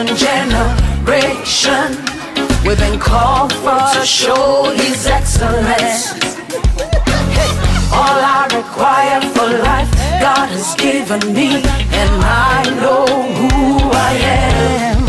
chosen generation. We've been called for to show His excellence. All I require for life, God has given me, and I know who I am.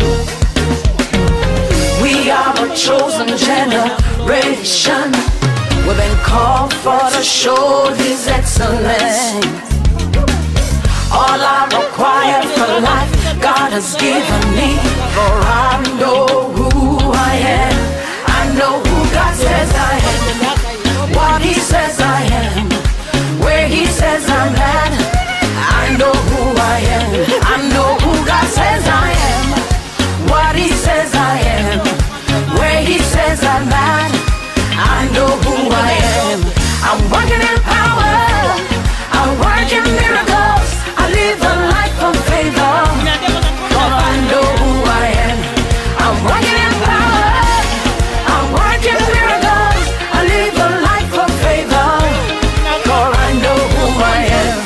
We are a chosen generation. We've been called for to show His excellence. All I require for life, God has given me, for I know who I am. I know who God says I am, what He says I am, where He says I'm at. I know who I am. I know who God says I am, what He says I am, where He says I'm at. I know who I am. I'm working in power. I work in miracles. I live a life of favor. For I know who I am. I'm working in power. I work in miracles. I live a life of favor. For I know who I am.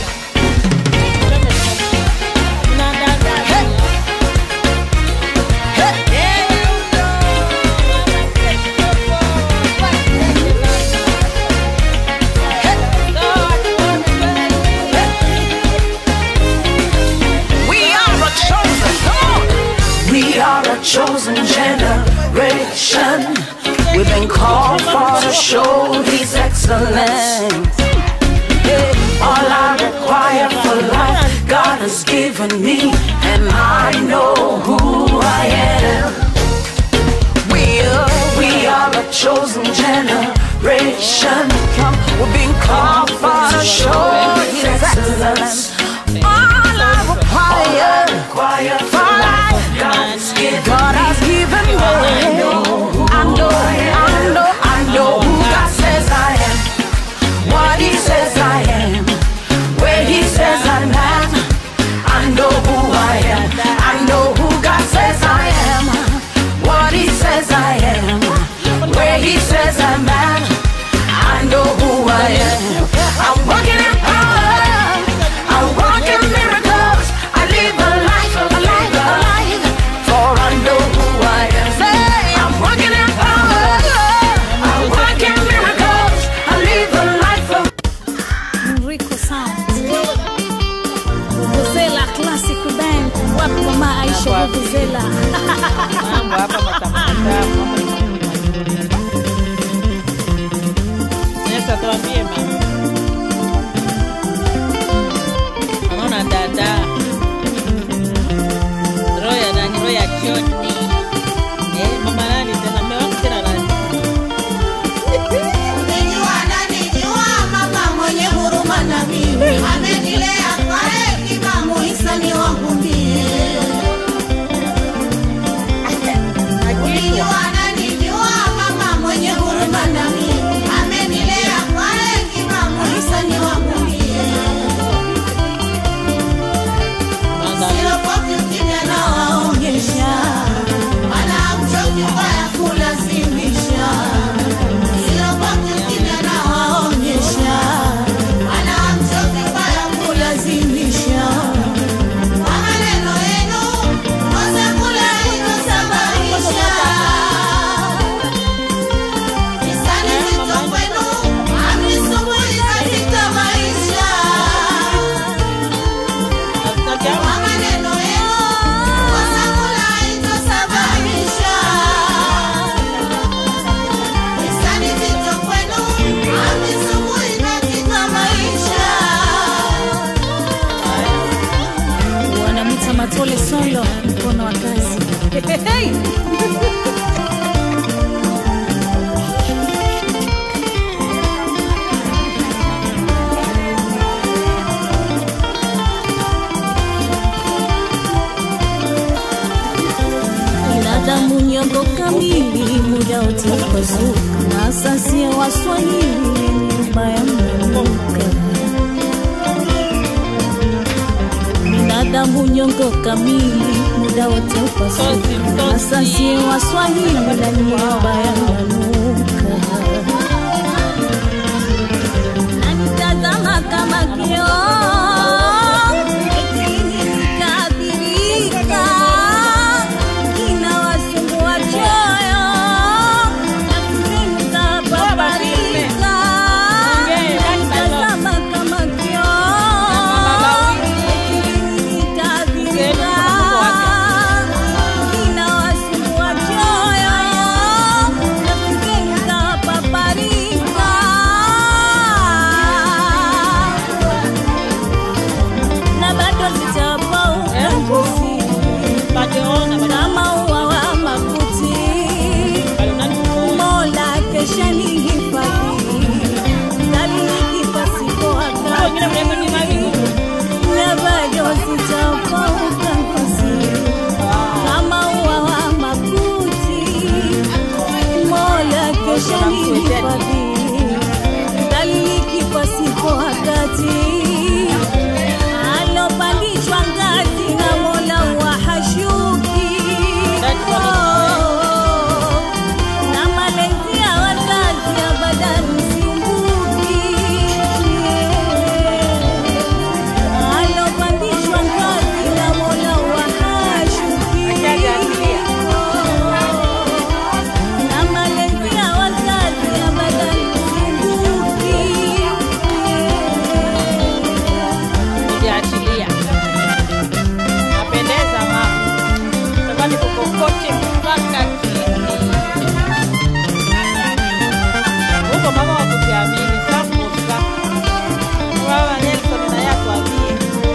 We are a chosen, come on. We are a chosen generation. We've been called for to show His excellence. Yeah, All I require for life, God has given me, and I know who I am. We are, we are a chosen generation. Come, we've been called for to show His excellence. All I require, for life, God has given God has given me. I know, I know, I know, I know who God says I am, what He says I am, where He says I'm at. I know who I am. I know who God says I am, what He says I am, where He says I'm at. I know who I am. I'm walking in power. I walk in miracles. I live a life of a life, a life. For I know who I am. Say, I'm walking in power. I walk in miracles. I live a life of Rico Sound. Vuvuzela Classic Band. Wapi mama Aisha Vuvuzela? mambo hapa matamu matamu. Sasa tuambie mama. Anaona dada. Roho ya nani? Roho ya Joni. Eh, mama nani tena? Mume wangu tena nani? Unijua nanijua mama mwenye huruma na mimi amenilea kwa hekima muhisani wangu mie Unijua nanijua mama mwenye huruma na mimi amenilea kwa hekima muhisani wangu mie Silopoki ukimya na waonyesha Mana mchoki mbaya kulazimisha Silopoki ukimya na waonyesha Mana mchoki mbaya kulazimisha Kwa maneno yenu Kosa kula inosababisha Nisani zito kwenu Amnisumbui katika maisha Hatutaki kwa maneno yenu kosa kula itosababisha hisani zito kwenu hamisumbui katika maisha Wanamwita Matole Solo, mkono wa kazi. Hey! binadamu nyongo kamili, muda wote upazuka, na asasi ya Waswahili nyumba ya mnamuka. Binadamu nyongo kamili, muda wote upasuka, na asasi ya Waswahili na nyumba ya mnamuka. Nanitazama kama kioo, nikaathirika shanihifadhi daliliki pasipo wakati alopandishwa ngazi na mola wa hashuki na malezi ya wazazi abadan siumbuki alopandishwa ngazi na mola wa hashuki na malezi ya wazazi abadan siumbuki Hujaachilia. Napendeza mama. Tamani kukokote mpaka chini. Huko mama wa kujiamini safusa. Baba Nelson na yako abie.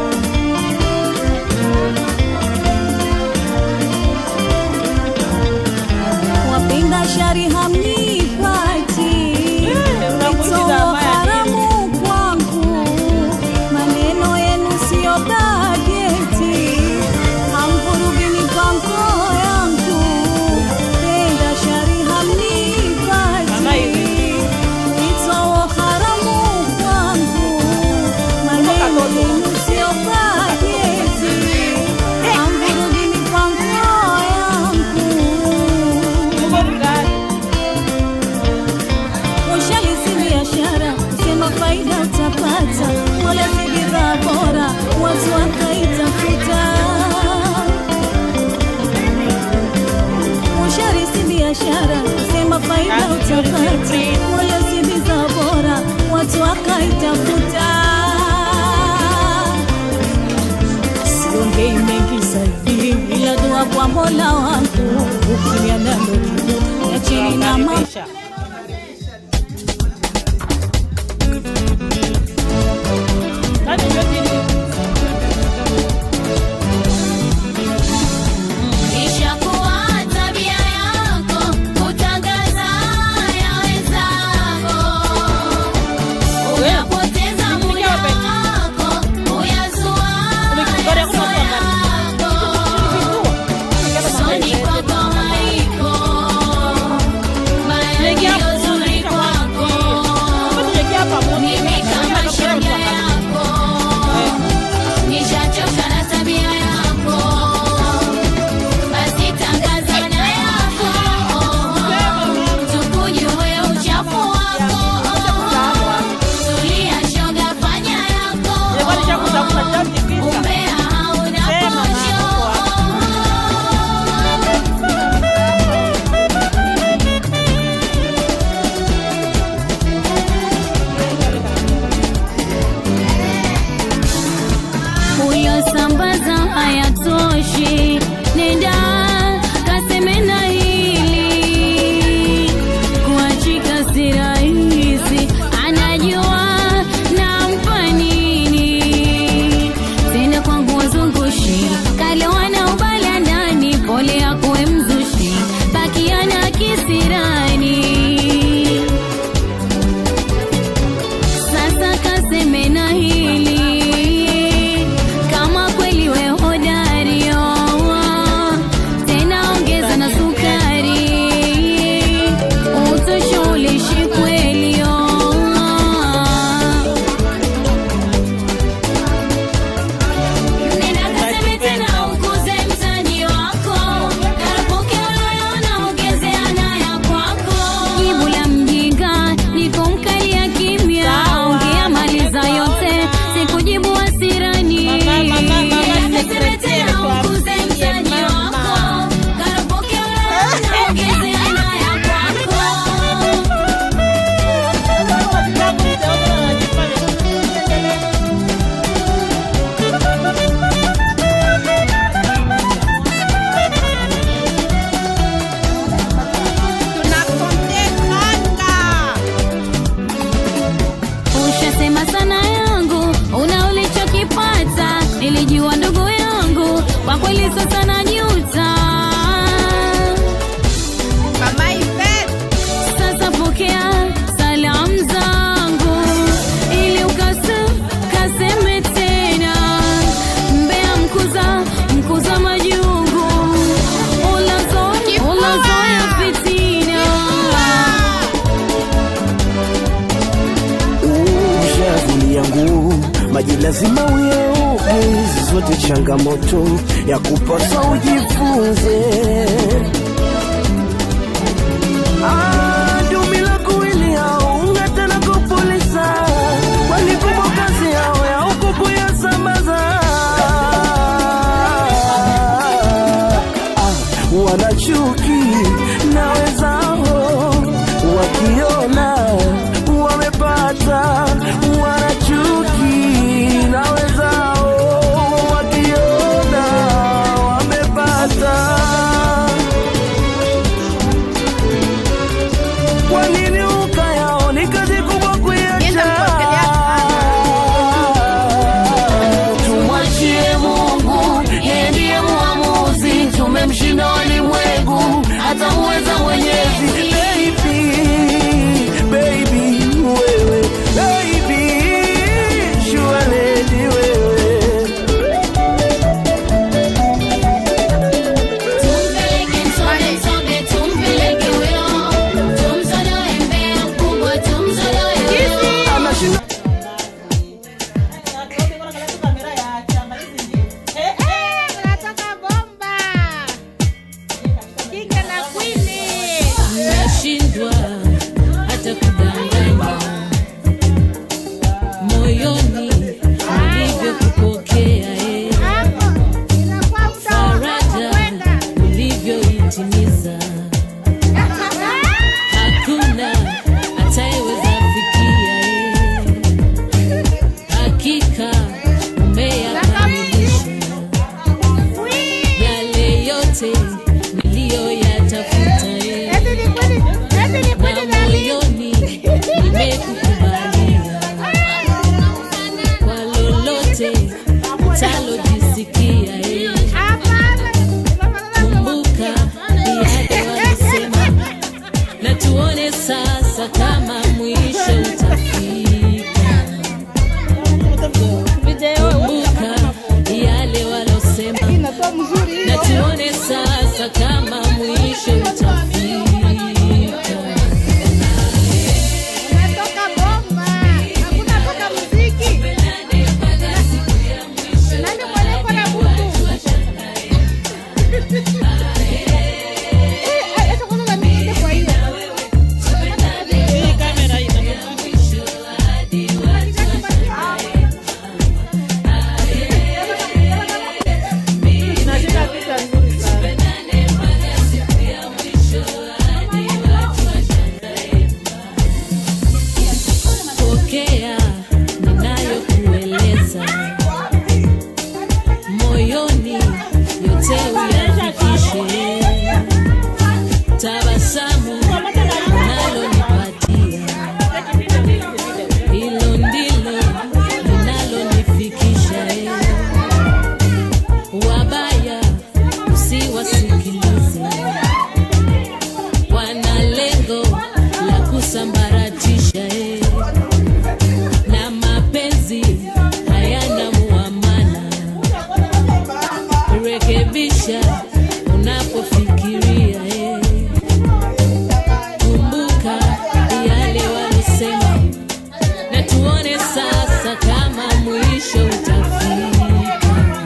wapenda shari hamnipati unamuuliza Itoa ambaye haramu kwangu maneno yenu siyo bajeti hamvurugi mipango yangu penda shari Mama hivi. hamnipati Itoa haramu kwangu maneno yenu siyo bajeti hamvurugi mipango yangu Uko mgani? Ushali si biashara, sema faida utapata, wala si bidhaa bora, watu wakaitafuta. Ushari si biashara, sema faida utapata, wala si bidhaa bora, watu wakaitafuta. Siongei mengi sahivi, ila dua kwa Mola wangu, ukimya nalo jibu ya chini na mama Unakaribisha. Nani ndio chini? Ishakuwa tabia yako kutangaza ya wenzako, unapoteza muda wako kuyazua yaso yako, soni kwako haiko baya lazima uyeuke hizi zote changamoto ya kupaswa ujifunze Ah, dumi la kuwili hao ung'ata na kupuliza kwani kubwa kazi yao ya huku kuyasambaza ah, wanachuki na wenzao wakiona wamepata wanachuki na wenzao wakiona wamepata kwa nini ukayao ni kazi kubwa kuiacha tumwachie mungu yeye ndiye muamuzi tumemshinda walimwengu atamuweza mwenyezi baby baby wewe baby shualedi wewe Tumpeleke msobe msobe, tumpeleke huyo. Tumsodoe mbea mkubwa, tumsodoe huyo. anashinda nashindwa hata kudanganya moyoni ulivyokupokea eh. faraja ulivyoitimiza hakuna atayeweza fikia eh. hakika umeyakamilisha yale yote niliyoyatafuta eh. na moyoni nimekukubalia kwa lolote utalojisikia eh. kumbuka yale walisema na tuone sasa kama mwisho utafika kumbuka yale walosema na tuone sasa kama mwisho utafika pokea ninayokueleza moyoni yote uyafikishe tabasamu unalonipatia hilo ndilo linalonifikisha eh. wabaya usiwasikilize wana lengo la kusambaratisha eh na mapenzi hayana muamana. Rekebisha unapofikiria eh. Kumbuka yale walisema, na tuone sasa kama mwisho utafika.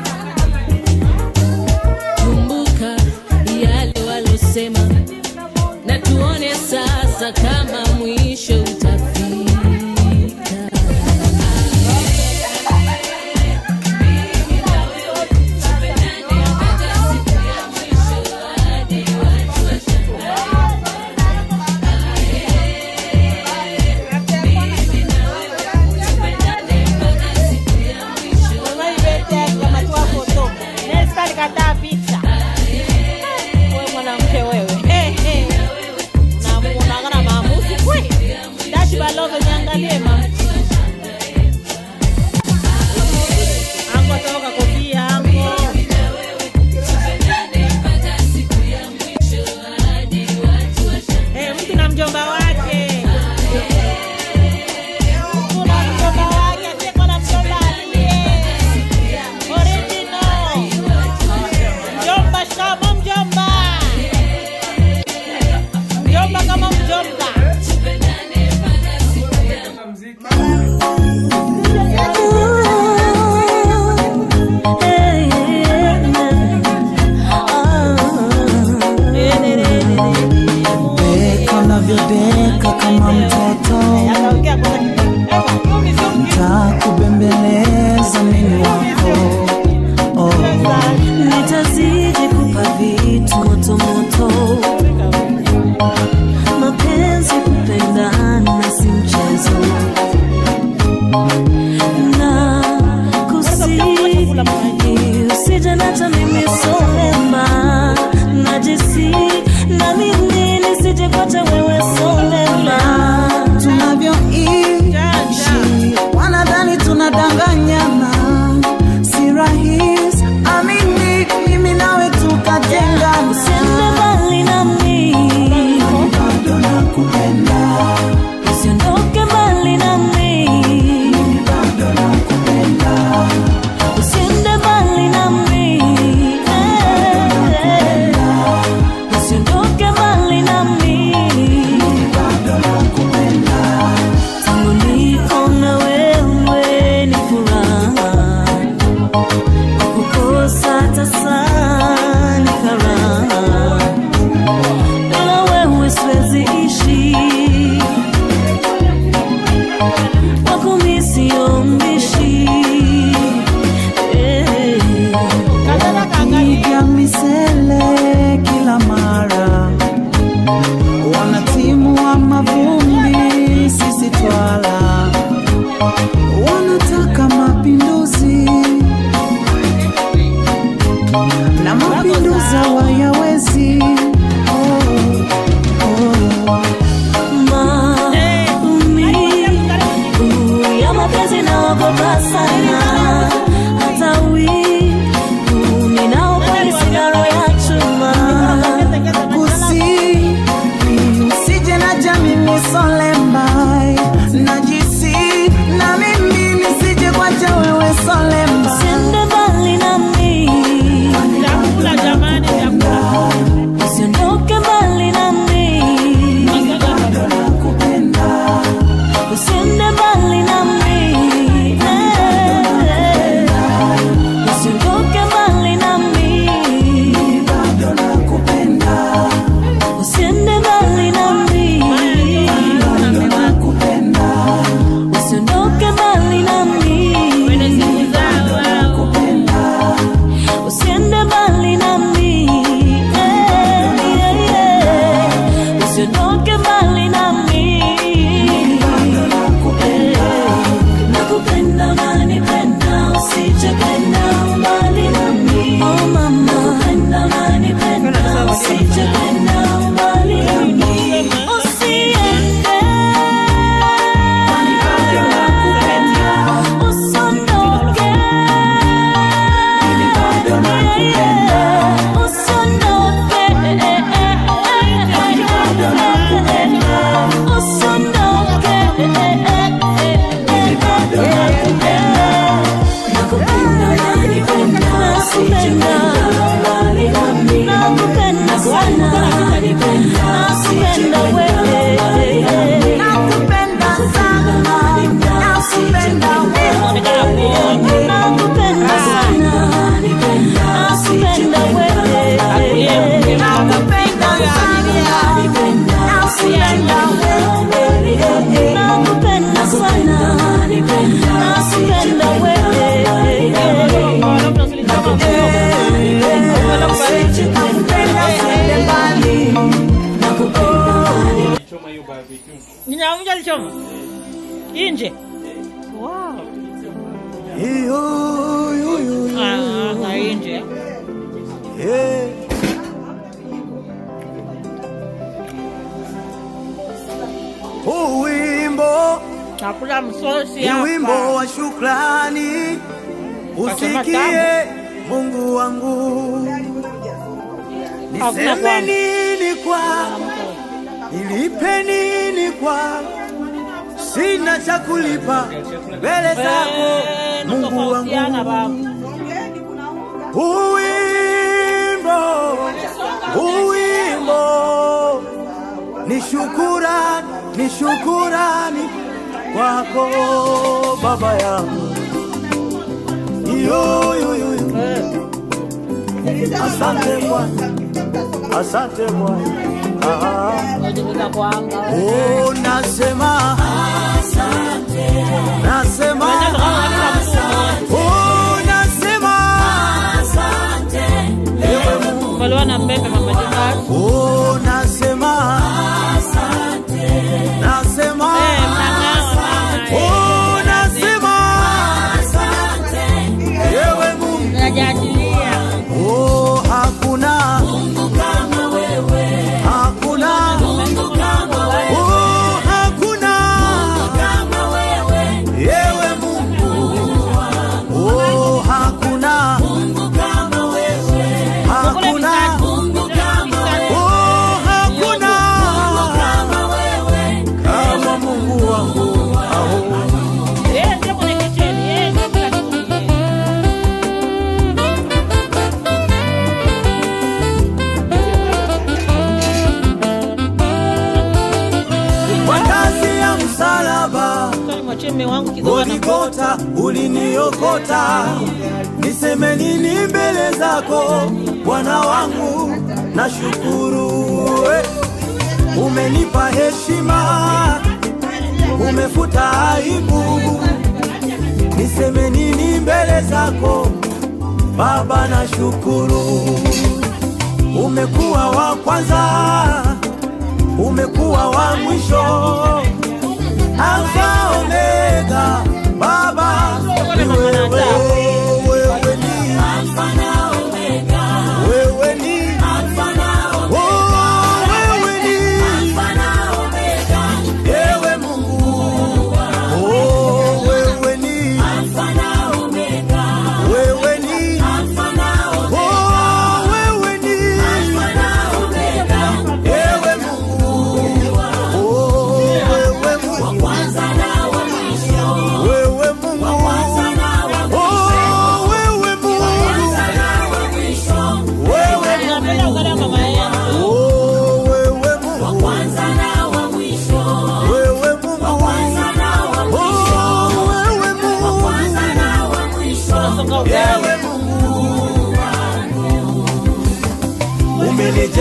Kumbuka yale walosema, na tuone sasa kama mwisho utafika. Kataa picha wewe mwanamke wewe, Eh, eh. Na unaangana maamuzi kweli. Dashi balogo niangalie mama. Ango toka kofia ango. Eh, mtu na mjomba wake. Mtu na mjomba wake, asiyekuwa na mjomba aliye. Original. Mjomba, shikamoo mjomba. Mjomba kama mjomba. Ooh. solemba najisi na mimi nisije kwacha wewe solemba Usiende mbali nami, Chakula jamani, chakula. usiondoke mbali nami, usiende mbali nami, eh, usiondoke mbali nami, usiende mbali nami, usiondoke mbali nami. Kwenye siku zao wao. usiende mbali nami eh, yeah, yeah. usiondoke mbali nami Eh, nakupenda unanipenda usijependa mbali nami oh mama nakupenda unanipenda usijependa mbali nami usiende usondoke nakupenda sana nakupenda wewe Nakupenda sana, nakupenda wewe. nakupenda sana nakupenda wewe Nakupenda sana, nakupenda wewe. Ninauja lichoma. Inje. Wow. Ah, na inje. Huu wimbo Chakula msosi ni wimbo hapa. wa shukrani, usikie Mungu wangu, Hakuna niseme kwangu. nini kwa nilipe nini kwa sina cha kulipa mbele zako Eh, Mungu natofautiana wangu. baba. Uwimbo, uwimbo ni shukurani, ni shukurani kwako baba yangu. Yo, yo, yo, yo. Asante Bwana, asante Bwana. Ah, Najifunza kuanga. oh, nasema nasema oh, nasema ewe Mungu Maliwa na mbembe mama jikati. Oh, nasema nasema Eh, mnang'ao mama. oh, nasema ewe Mungu Najajilia. oh, hakuna hakuna oh, hakuna ewe Mungu oh, hakuna hakuna oh, hakuna kama Mungu wangu aho Eh, ndio kwenye kicheni. Eh, ndio kila kitu. kwa kazi ya msalaba Sasa nimwachie mume wangu kidogo na Goligota uliniokota, niseme nini mbele zako Bwana wangu, nashukuru eh. Umenipa heshima, umefuta aibu, niseme nini mbele zako Baba, nashukuru. Umekuwa wa kwanza, umekuwa wa mwisho Alfa Omega, Baba ni wewe, wewe ni wewe ni oh, wewe ni ewe Mungu, oh, wewe ni wewe ni oh, wewe ni ewe Mungu,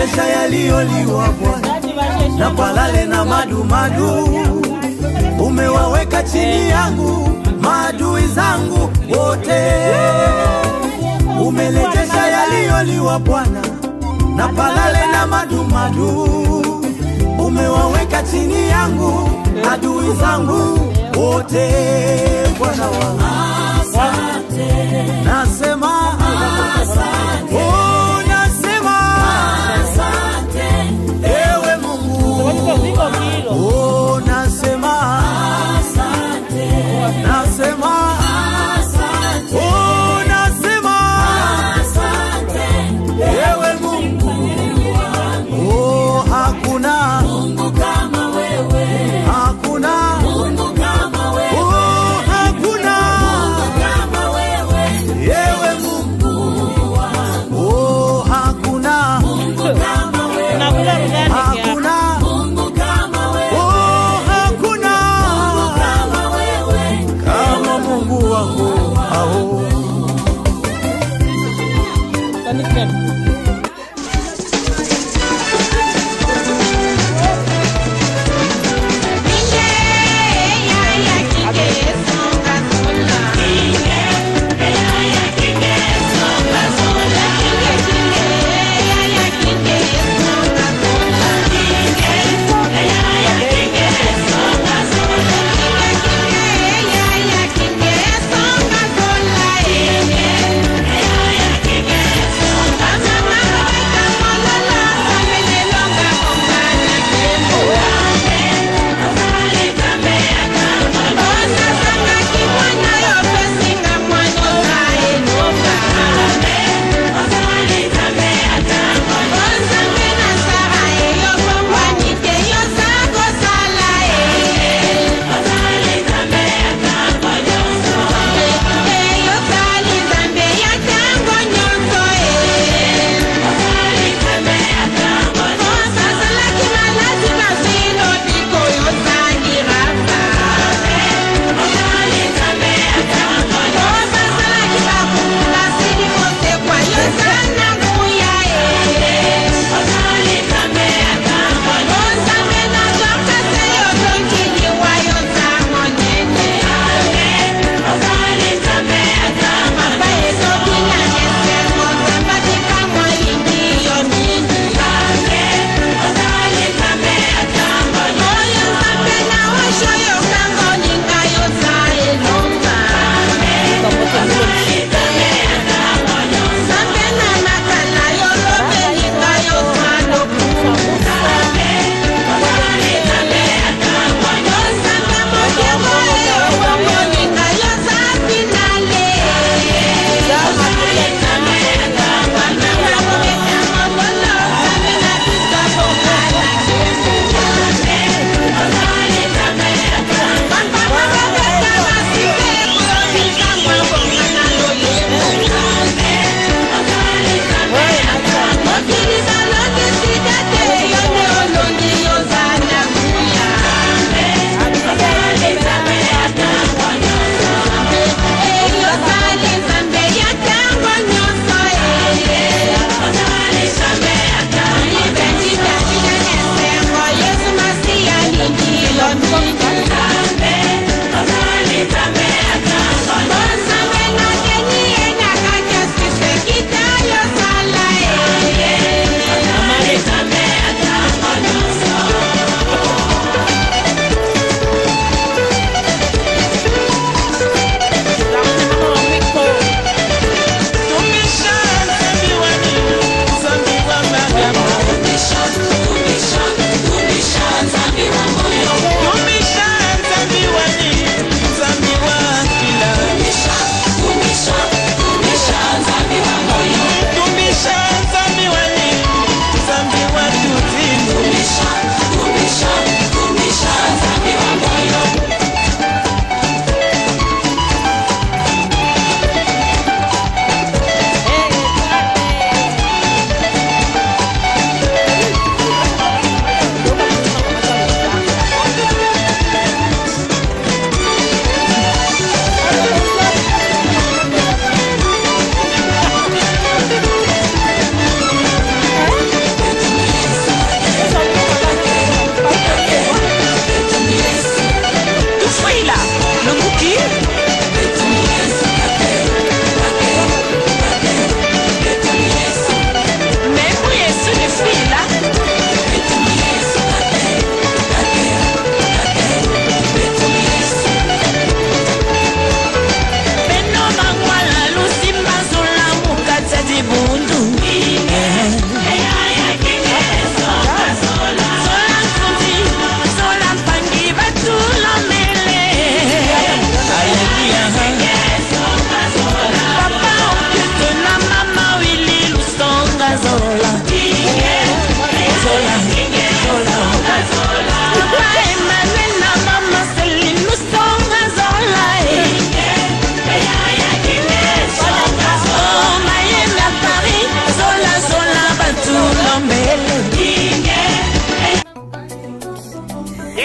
umerejesha yaliyoliwa Bwana na palale na madumadu, umewaweka chini yangu maadui zangu wote. Umerejesha yaliyoliwa Bwana na palale na madumadu, umewaweka chini yangu adui zangu wote. Bwana wangu nasema oh, nasema ewe Mungu oh, nasema nasema oh, nasema ewe Mungu oh, hakuna hakuna oh, hakuna ewe Mungu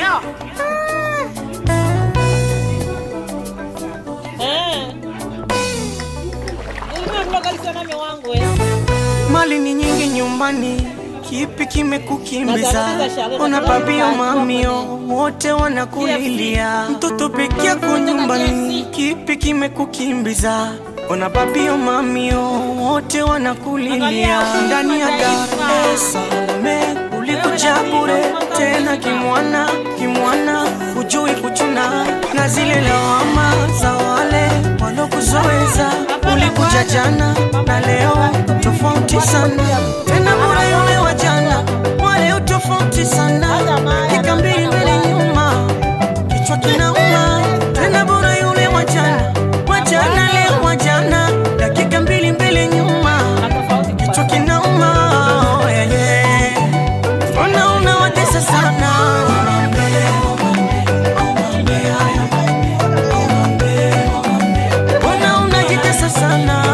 Eh. Ulikuwa kulokalisa nami wangu eh. mali ni nyingi nyumbani kipi kimekukimbiza Nazungumza Charlotte, ona nazungumza babio Charlotte. mamio wote wanakulilia mtoto peke yako nyumbani kipi kimekukimbiza ona babio mamio wote wanakulilia ndani ya Dar es Salaam ulikuja bure tena kimwana kimwana hujui kuchuna na zile lawama za wale walokuzoeza ulikuja jana na leo tofauti sana tena bora yule wa jana wale tofauti sana kika mbili mbele nyuma kichwa kinauma tena bora yule wa jana wa jana leo wa jana dakika mbili mbele nyuma kichwa kinauma oh, yeah, yeah. Mbona unawatesa sana Mbona unajitesa sana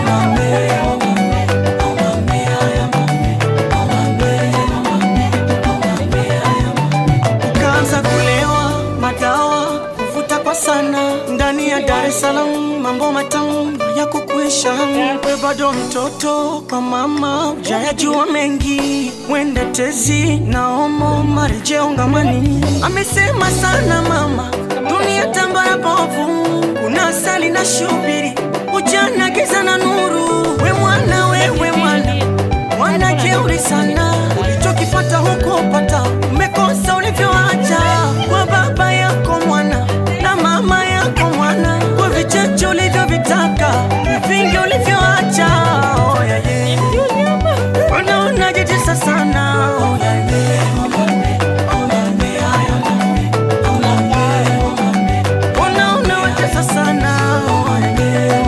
Ukaanza kulewa madawa kuvuta kwa sana ndani ya Dar es Salaam, mambo matamu ya kukuisha. We bado mtoto kwa mama, ujayajua mengi, mwende tezi na omo marejeo ngamani. Amesema sana mama, dunia tambara bovu, kuna asali na shubiri, ujana giza na nuru. We mwana, wewe mwana mwana jeuri sana, ulichokipata huko pata, umekosa ulivyoacha kwa baba yako mwana na mama yako mwana, kwa vichache ulivyovitaka, vingi ulivyoacha. Oh, yeah, yeah. Mbona unajitesa sana? Oh, yeah, yeah. Mbona unawatesa sana? Oh, yeah.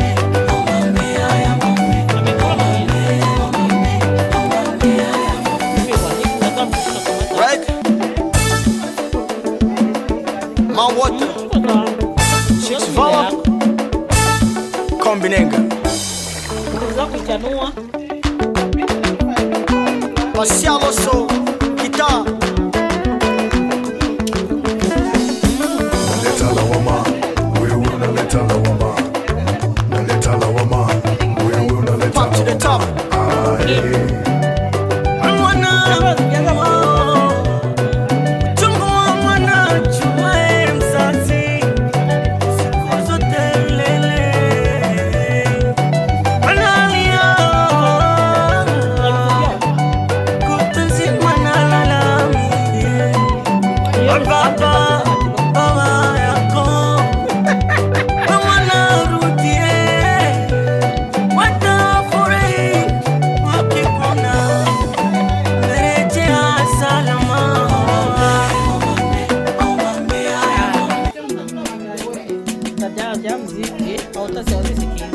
Right? My water. Chicks Vala. Kombinenga. Unaweza kuichanua. Marcialo So. Guitar. Naleta lawama, wewe unaleta lawama. Naleta lawama, wewe unaleta Pop to the top. Mwana, oh, chungu wa mwana, chumae mzazi, siku zote lele. Analia, kutwa nzima nalalamika. Baba, baba yako, mwana rudie, watafurahi wakikuona. Rejea salama. Utajaja mziki au utasikia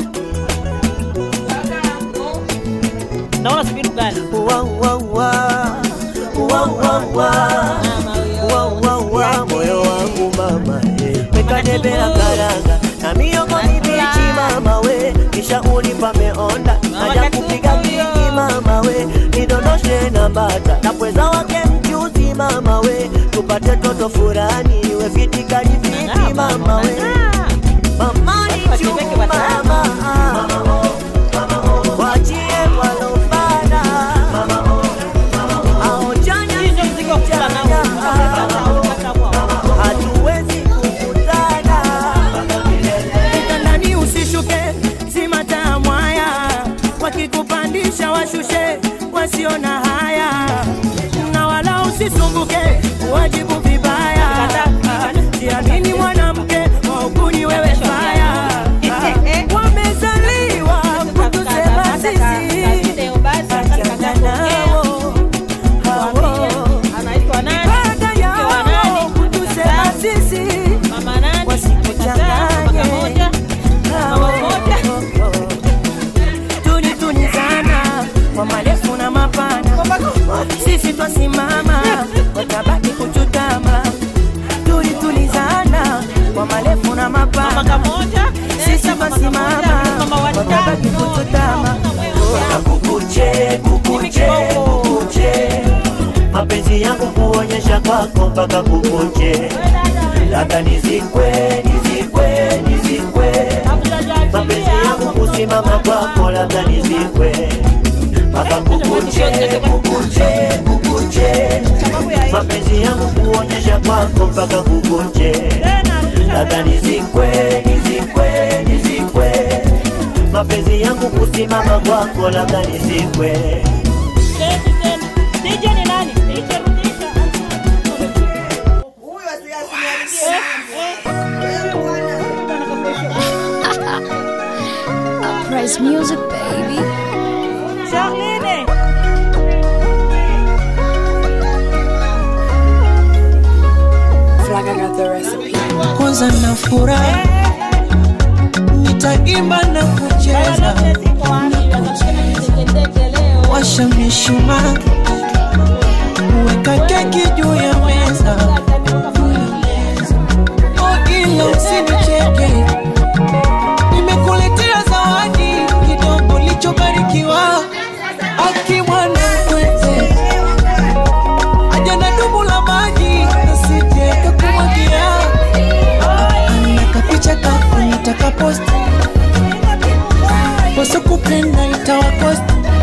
Naona sibiru gani? Wa, wa, wa. Wa, wa, wa. Wa, wa, wa. Moyo wangu mama eh. mekadebera karanga na miogo mibichi mama we kisha unipa meonda naja kupiga kiki mama we nidondoshe na bata na pweza wake mchuzi mama we tupate toto furani we vitikali vipi mama we mama ni chungu mama wachie walopanda aonjanya Hii ndio mziki wa kukula nao. Unapata kwa- hatuwezi kukutana kitandani usishuke simata mwaya wakikupandisha washushe wasio na haya na wala usisumbuke wajibu vibaya jiamini mwanamke waukuni wewe faya wamezaliwa kutusema sisi achana nao hao Anaitwa nani? Ibada Mke wa yao nani? kutusema sisi Mama nani? wasikuchanganye. Mwaka moja? Mama moja? tuni tuni sana kwa marefu na mapana sisi twasimama watabaki kuchu mpaka kukuche labda nizikwe nizikwe nizikwe mapenzi yangu kusimama kwako labda nizikwe mpaka kukuche kukuche kukuche mapenzi yangu kuonyesha kwako mpaka kukuche labda nizikwe nizikwe nizikwe mapenzi yangu kusimama kwako labda nizikwe DJ ni nani? DJ rudisha. Uprise music, baby. Charlene. kwanza na furaha nitaimba na kucheza washa mishumaa weka keki juu ya meza oh, ila usinicheke nimekuletea zawadi kidogo lichobarikiwa akimwana kwete aja na dumu la maji nasije kakumwagia nakapicha kako nitakapost wasokupenda itawakost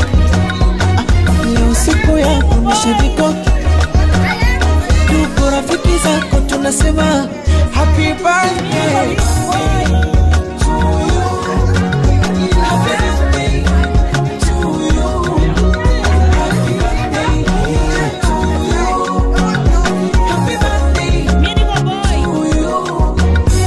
leo siku yako nishajikoki tuko rafiki zako tunasema happy birthday to you. Happy birthday to you. Happy birthday to you. Happy birthday to you.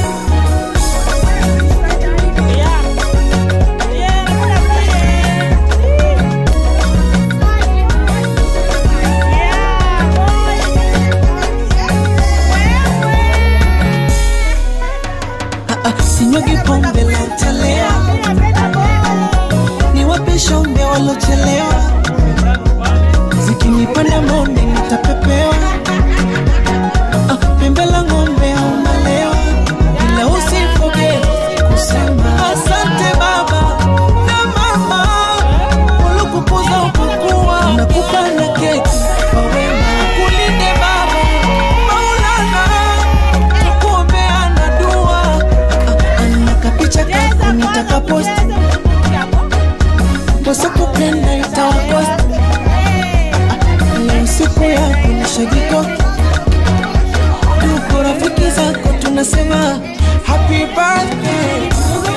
Ah, ah, sinyugi pombe la utalea niwape shombe walochelewa zikinipanda monde nitapepewa Ah, pembe la ng'ombe au malewa ila usifoge kusema asante baba na mama ulikukuza ukakuwa nakupa na keki kwa wema kulinde baba maulana tukuombea na dua nakapicha kako nitakapost wasakupenda itawakost leo siku yako nishajikoki tuko rafiki zako tunasema happy birthday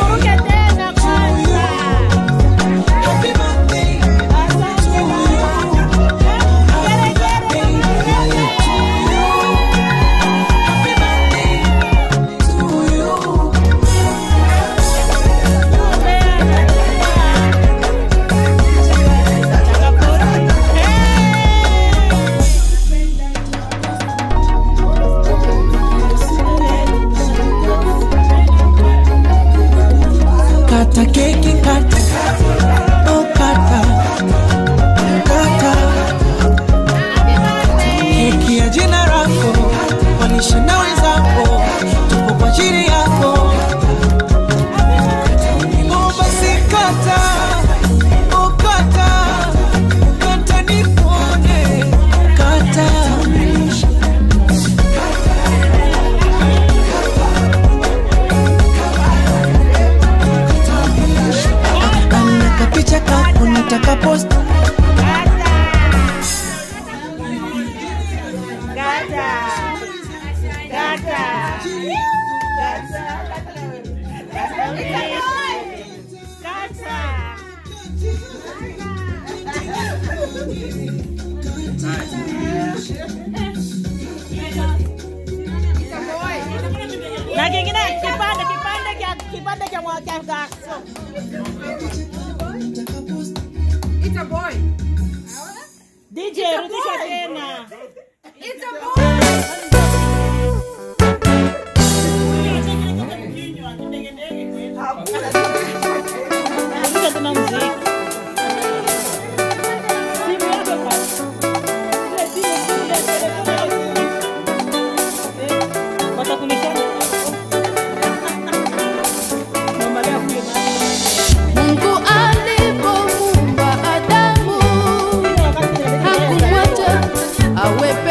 Happy birthday to you. Happy birthday to you. Happy birthday to you. Kata keki kata Oh kata Kata Keki ya jina lako Walishe na wenzako Tupo kwa ajili yako Oh basi kata Oh kata Kata nikuone Kata Nakapicha kako nitakapost Na kingine kipande kipande cha kipande cha mwa cha gaso. It's a boy. DJ rudisha tena. It's a boy. Rudisha tena muziki. Simu yako basi. Ile simu, ile telefoni. Eh, watakulisha. Mama leo kule Mungu alipomuumba Adamu hakumwacha awe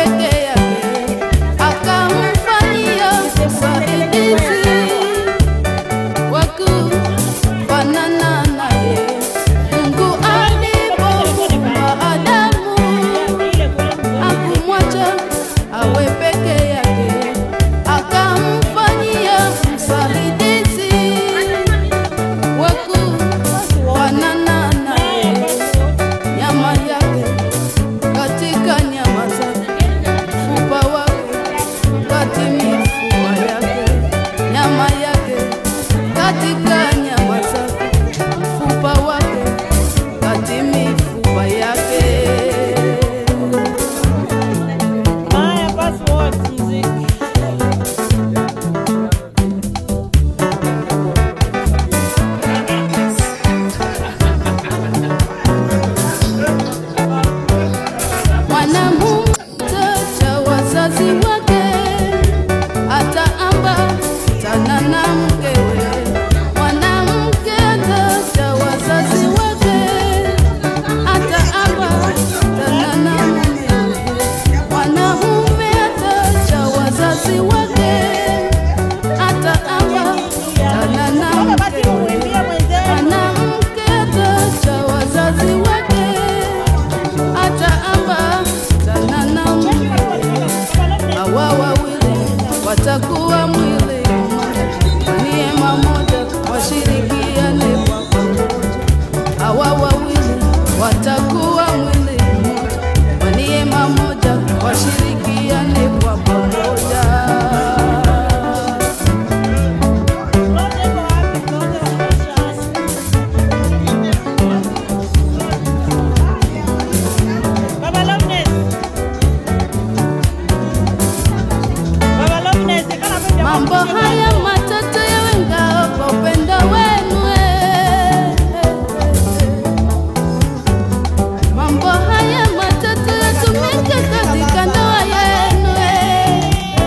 wawili watakuwa mwili mmoja, kwa neema moja washirikiane kwa pamoja. Hawa wawili watakuwa mwili mmoja, kwa neema moja washirikiane kwa pamoja. Baba Loveness. Baba Loveness, kana pende Mambo haya matatu yawe ngao kwa upendo wenu. eh. Mambo haya matatu yatumike katika ndoa yenu. eh.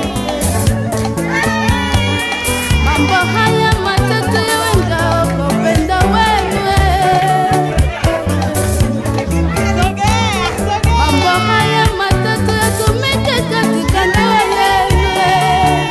Mambo haya matatu yawe ngao kwa upendo wenu. eh. sogea, sogea. Mambo haya matatu yatumike katika ndoa yenu. eh.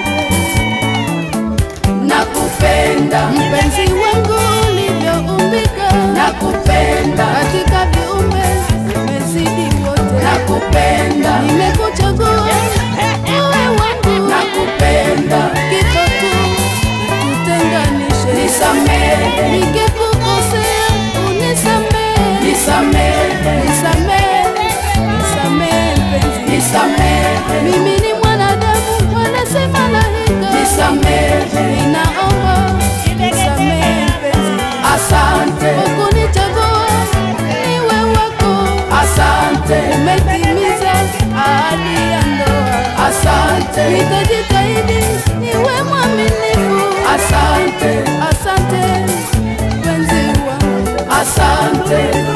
nakupenda Mpenzi wangu ulivyoumbika, nakupenda katika viumbe umezidi wote. nakupenda Nimekuchagua uwe wangu, nakupenda kifo tu kitutenganishe. nisamehe Nikikukosea unisamehe, nisamehe nisamehe, nisamehe mpenzi. nisamehe Mimi ni mwanadamu wala si malaika, nisamehe ninaomba nisamehe mpenzi. asante Ukunichagua niwe wako, asante umetimiza ahadi ya ndoa. asante Nitajitahidi niwe mwaminifu. asante Asante mpenzi wangu, asante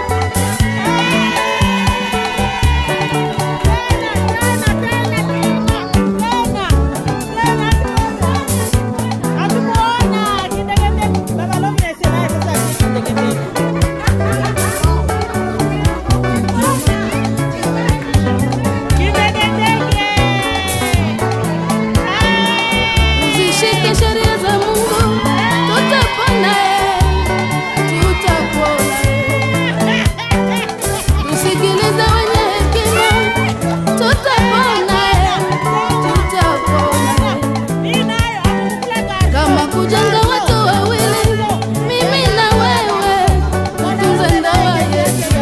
uzishike sheria za Mungu, tutapona, eh, tutapona. eh. Tusikilize wenye hekima, tutapona, eh, tutapona. eh. kama kujenga watu wawili, mimi na wewe, tutunze ndoa yetu.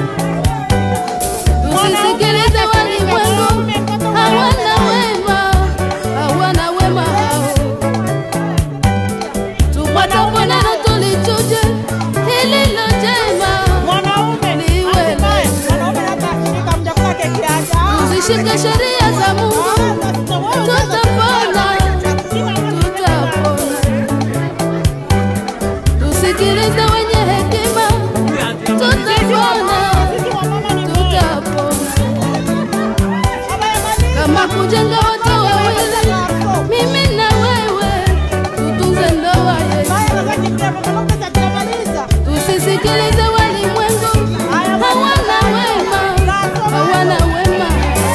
Tusisikilize walimwengu, hawana wema, hawana wema hao. Tupatapo neno tulichuje, lililo jema liwe letu. Tuzishike sheria za Mungu, tutapona, tutapona. Tusikilize wenye hekima, tutapona, tutapona. Kama kujenga watu wawili, mimi na wewe, tutunze ndoa yetu. Tusisikilize walimwengu, hawana wema, hawana wema.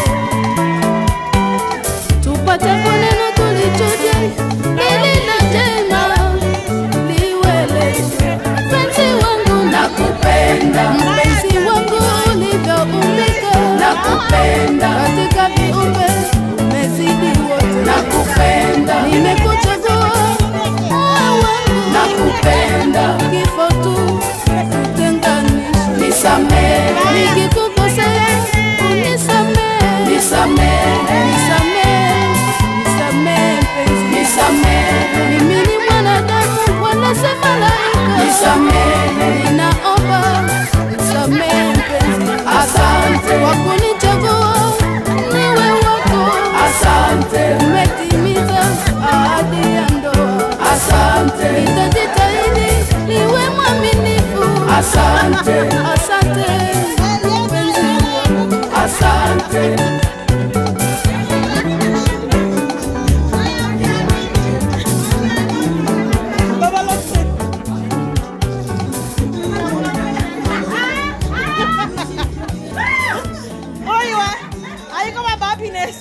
Tupate neno tulichuje, lililo jema liwe letu. Mpenzi wangu, nakupenda mpenzi wangu ulivyoumbika, nakupenda katika viumbe umezidi wote. nakupenda Nimekuchagua uwe wangu, nakupenda kifo tu tutenganishe. nisamehe Nikikukosea unisamehe, nisamehe nisamehe, nisamehe mpenzi. nisamehe Mimi ni mwanadamu wala si malaika. nisamehe Ninaomba nisamehe mpenzi. asante Kwa kunichagua niwe wako, asante umetimiza ahadi ya ndoa. asante Nitajitahidi niwe mwaminifu. asante Asante mpenzi wangu. asante Oiwe, ahí como va happiness.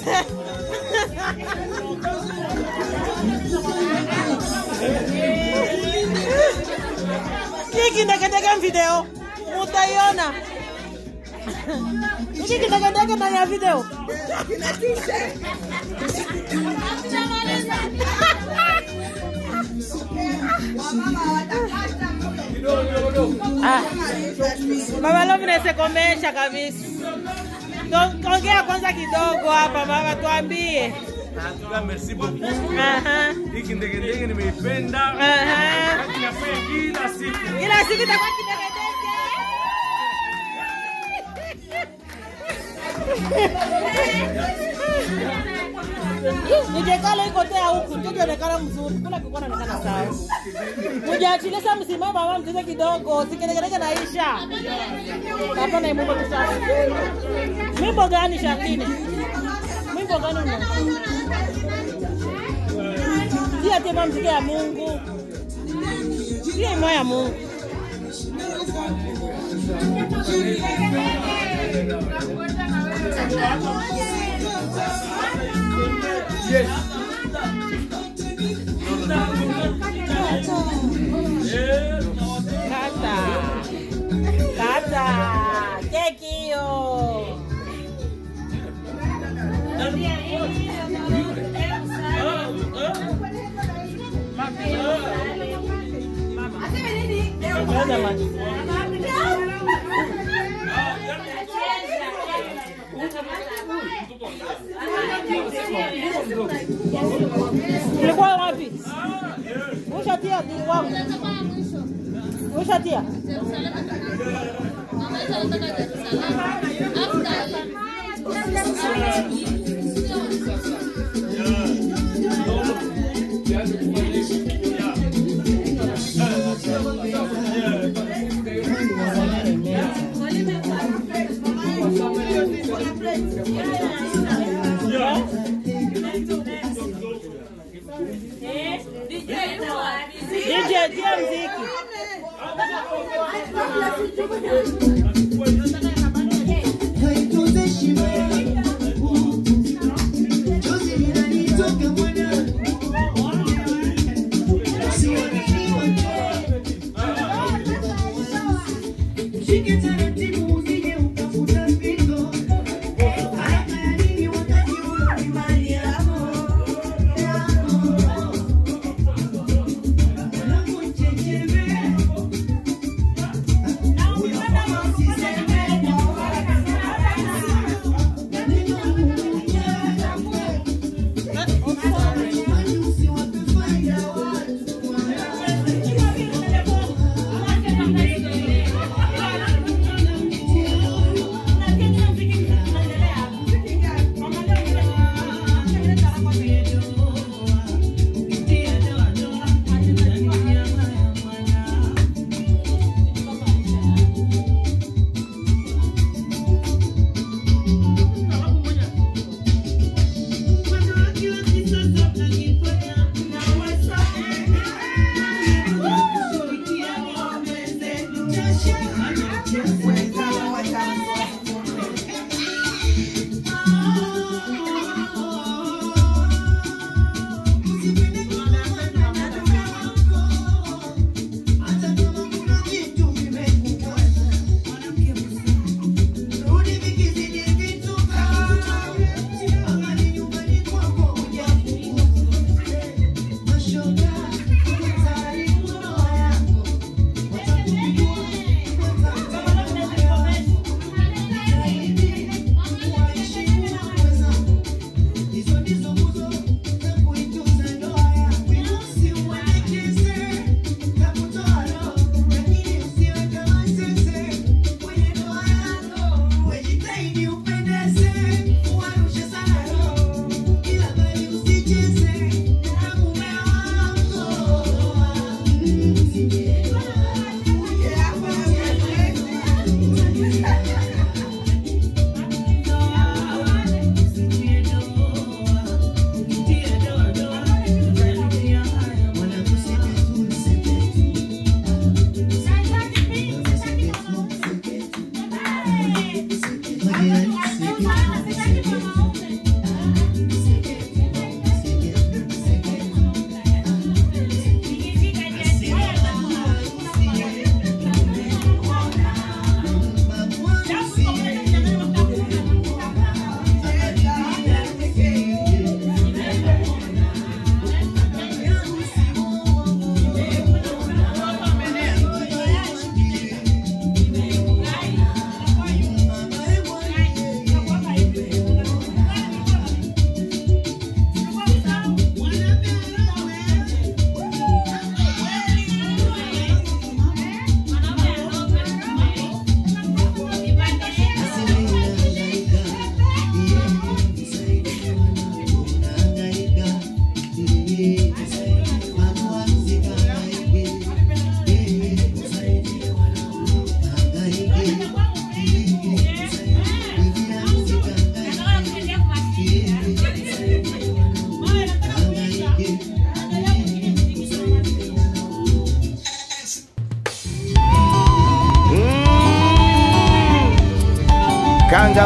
Kiki ndeketeke video, utaiona. Hiki kidegedege ndani ya video. Ah. Mama Love nasekomesha kabisa. Ndo- Ongea kwanza kidogo hapa mama, tuambie. Natuka, merci beaucoup. Aha. Hiki ndegedege nimeipenda. Aha. Wakati nafanya kila siku. Kila siku itakuwa kidegedege. Nijekala iko tea huku, mtoto onekana mzuri, kula kikuwa naonekana sawa. Mujaachilie sasa msimama mama mcheze kidogo, sikidekedeke naisha. Hapa na imumbo kisasa. Mimbo gani Shakini? Mimbo gani una? Tia tema mziki ya Mungu. Tia imwa ya Mungu. Kata. Kata. Keki hiyo. Ngoja maji. Ulikuwa wapi? Ushatia di wangu. Ushatia? DJ, tia mziki. Thank you.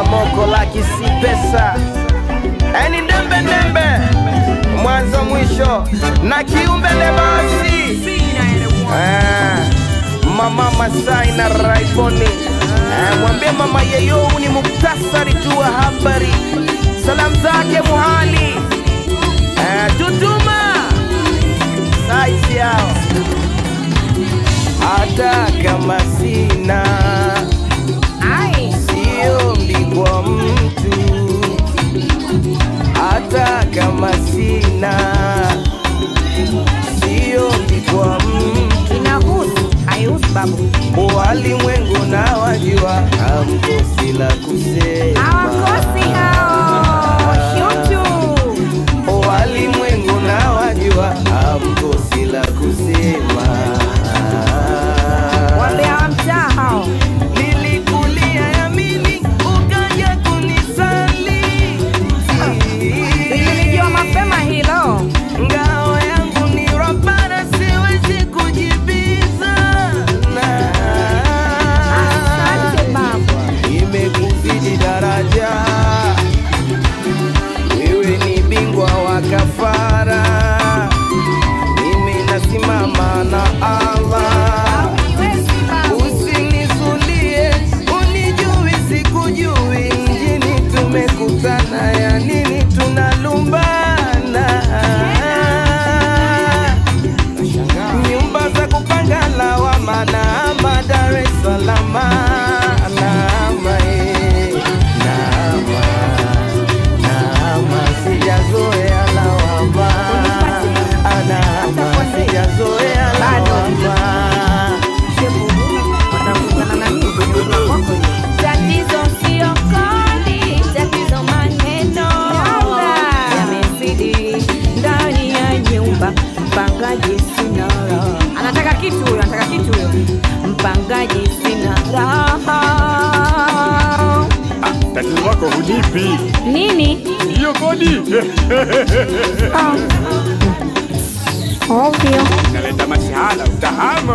moko laki si pesa yani ndembe ndembe mwanzo mwisho na kiumbele basi Ah, mama Masai na Raiboni Ah, mwambie mama yeyo ni muktasari tu wa habari salamu zake muhali Ah, tutuma saizi yao hata kama sina sio mbigwa mtu hata kama sina sio mbigwa mtu inahusu haihusu babu walimwengu na wajua hamkosi la kusema hawakosi hao shutu walimwengu na wajua hamkosi la kusema wambea wa mtaa hao nilikulia yamini ukaja kunisali nilijua mapema hilo ngao yangu ni rabana siwezi kujibizana asante babu imekuzidi daraja wewe ni bingwa wa kafara mimi nasimama na allah usinisulie unijui sikujui mjini tumekutana ya nini tunalumbana nyumba za kupanga lawama naama dar es salama naama eh, naama naama sijazoea lawama naama sijazoea lawama tatizo sio kodi tatizo maneno yamezidi ndani ya nyumba mpangaji sina raha anataka kitu huyo anataka kitu huyo mpangaji sina raha tatizo lako hunipi nini hiyo kodi ovyo naleta masihala utahama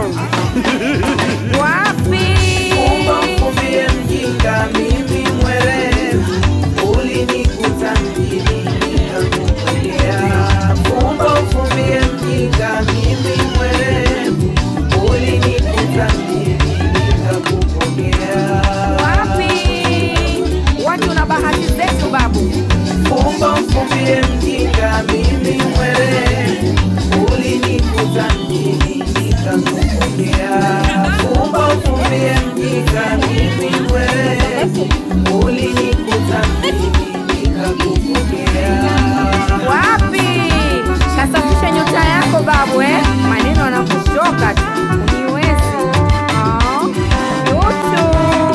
wapi Mfumbie mjinga mimi mwerevu ulinikuta mjini nikakupokea Fumba ufumbie mjinga mimi mwerevu ulinikuta mjini nikakupokea wapi watu na bahati zetu babu Fumba ufumbie mjinga mimi mwerevu ulinikuta mjini nikakupokea Fumba ufumbie mjinga mimi mwerevu ulinikuta mjini nikakupokea wapi kasafisha nyota yako babu eh? maneno anakutoka tu uniwezi Ah, yutu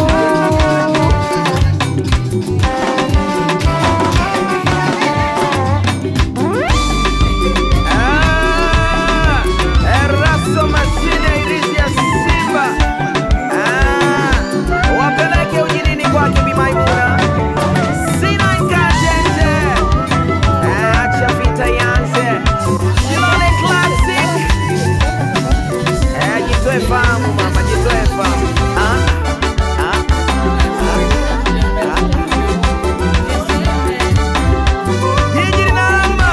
Ah, Eraso mashine irizi ya Simba. Ah, wapeleke ujinini kwake Bi Maimuna. Sina nkajenje. Ah, acha vita ianze. Shilole Classic. Eh, jitoe fahamu mama, jitoe fahamu. Ah, ah, ah. Jiji linalamba.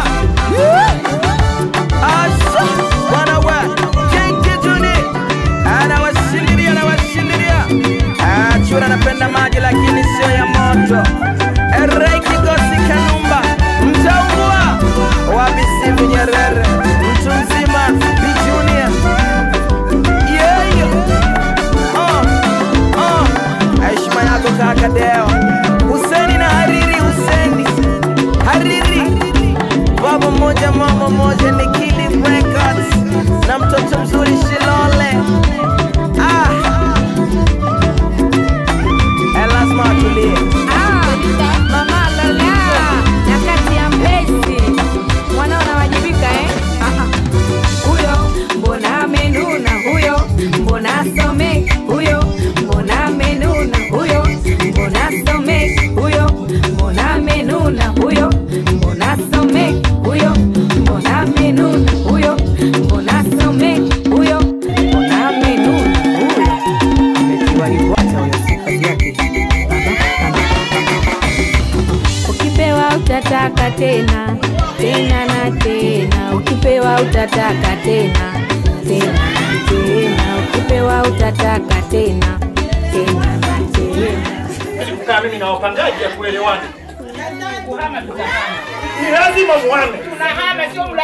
Asa, bwana we, Kenke Juni anawashindilia, anawashindilia. Ah, Chura anapenda maji lakini sio ya moto. Erei Kigosi Kanumba, mtaungua wa Bisivu Nyerere, mtu mzima Bi Junior. Yeah, yeah. Oh, oh. Heshima yako kaka Deo, Huseni na Hariri, Huseni Hariri baba moja mama moja ni Kili Records na mtoto mzuri Shilole. Ah, eh, lazima atulie. Ah, mama Lola nyakati ya Mbezi mwanao anawajibika eh? Ah, ah. huyo mbona amenuna huyo mbona some huyo mbona amenuna huyo mbona some huyo mbona amenuna huyo mbona some huyo mbona amenuna utataka tena tena na tena, ukipewa utataka tena tena na tena, ukipewa utataka tena tena na tena. Kukaa mimi na wapangaji ya kuelewana. Ni lazima muame.